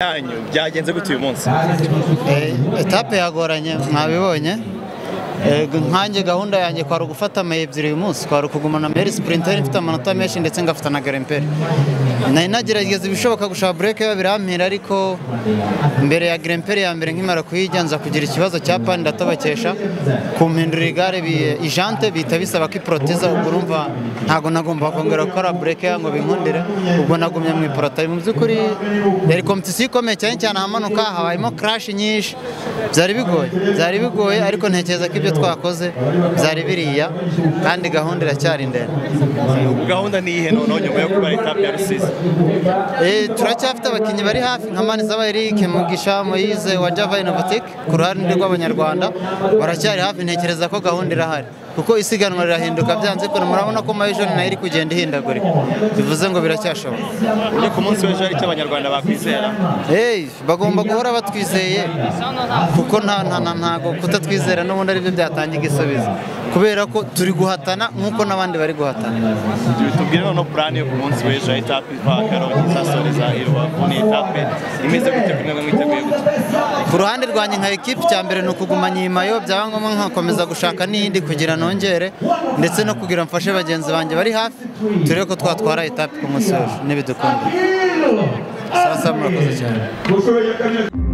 yanyu byagenze gute uyu munsi etape yagoranye mwabibonye Eh, nkanjye gahunda yanjye kwari ugufata ama ebyiri uyu munsi kwari ukugumana meri sprinteri mfite amanota menshi ndetse ngafata na garemperi nari nagerageza ibishoboka gushaka bureke birampera ariko mbere ya garemperi ya mbere nkimara kuyijya nza kugira ikibazo cya pani ndatabakesha kumpindurira igare bi- ijante bihita bisaba ko iporoteza ubwo urumva ntabwo nagomba kongera gukora bureke ngo binkundire ubwo nagumye mu iporota mu by'ukuri yari kompetisiyo ikomeye cyane cyane ahamanuka habayemo crash nyinshi byari bigoye byari bigoye ariko ntekereza ko ibyo twakoze byari biriya kandi gahunda iracyari ndende gahunda ni iyihe noneho nyuma yo kuba etape ya rusizi Eh, turacyafite abakinnyi bari hafi nka Manizaba Eric Mugisha Moise wa Java Innovatic ku ruhande rw'abanyarwanda baracyari hafi ntekereza ko gahunda irahari kuko isiganwa rirahinduka byanze kure murabona ko Mayijon nayo iri kugenda ihindagurika bivuze ngo biracyashoboka ujye ku munsi w'ejo hari icyo abanyarwanda bakwizera Hey, bagomba guhora batwizeye kuko nta nta nta- ntago kutatwizera n'ubundi aribyo byatanga igisubizo kubera ko turi guhatana nk'uko n'abandi bari guhatana tubwire noneho purani yo ku munsi w'ejo ya etape iva karongi isasoreza i rubavu ni etape imeze gute kuri mwebwe mwiteguye gute ku ruhande rwanjye nka ekipi cya mbere ni ukugumanya iyi mayo byaba ngombwa nkakomeza gushaka n'iyindi kugira nongere ndetse no kugira mfashe bagenzi banjye bari hafi turebe ko twatwara etape ku munsi w'ejo n'ibidukunda saa saba murakoze cyane Você vai acabar.